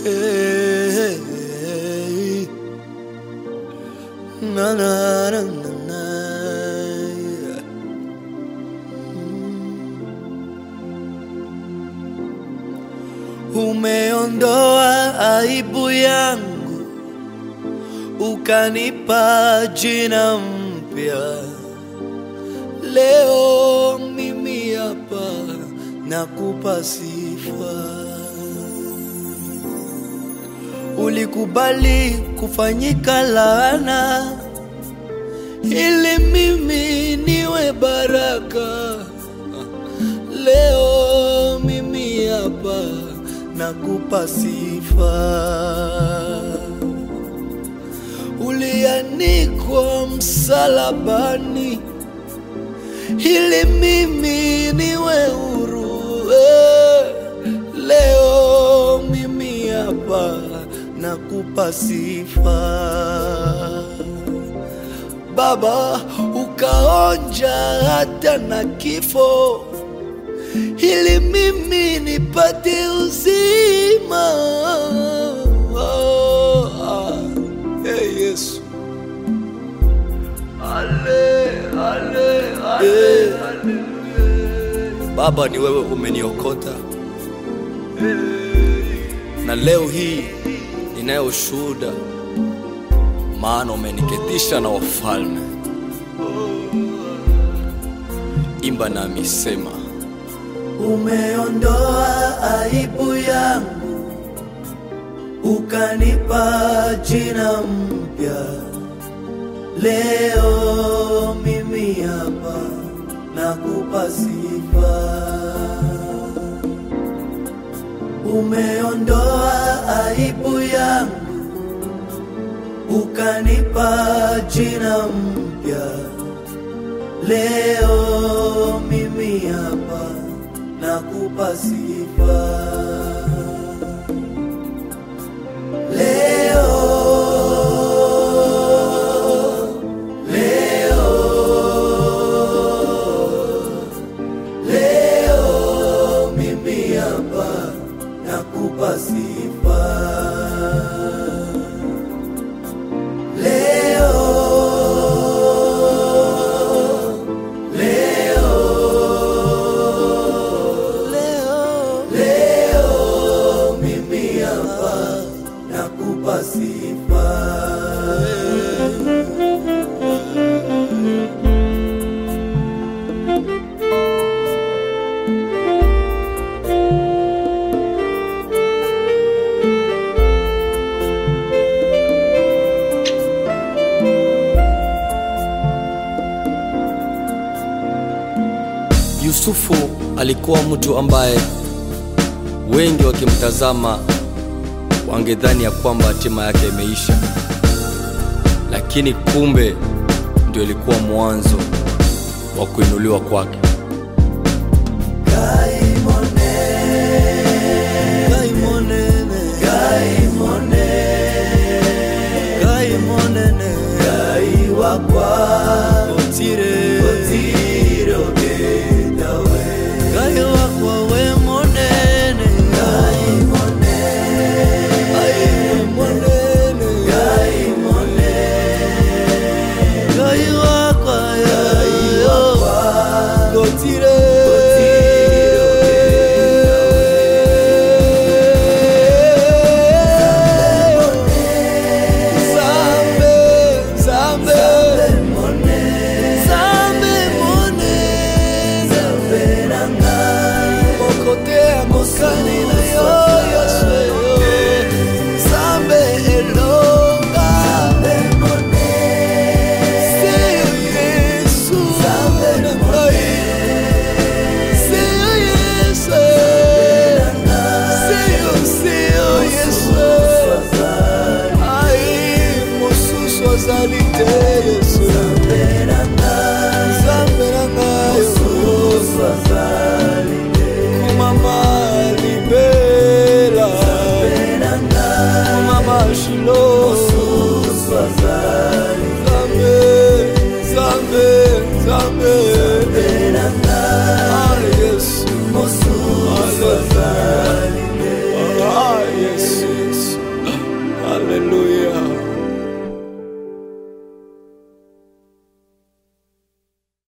Hey, na, na, na, na, na. Umeondoa aibu yangu, ukanipa jina mpya. Leo mimi hapa nakupa sifa. Ulikubali kufanyika laana ili mimi niwe baraka. Leo mimi hapa nakupa sifa. Ulianikwa msalabani ili mimi niwe huru. Eh, Leo mimi hapa nakupa sifa. Baba, ukaonja hata na kifo ili mimi nipate uzima. Oh, ah, hey Yesu. Ale, ale, ale, ale. Baba, ni wewe umeniokota na leo hii ninayo ushuhuda, maana umeniketisha na wafalme. Imba nami sema, umeondoa aibu yangu, ukanipa jina mpya. Leo mimi hapa nakupa sifa. Umeondoa aibu yangu, ukanipa jina mpya. Leo mimi hapa nakupa sifa. Leo, leo, leo mimi hapa nakupa sifa. Leo, leo, leo, leo mimi hapa nakupa sifa. Yusufu alikuwa mtu ambaye wengi wakimtazama wangedhani ya kwamba hatima yake imeisha, lakini kumbe ndio ilikuwa mwanzo wa kuinuliwa kwake. Zambe mone, Zambe nanga, mokotea mosani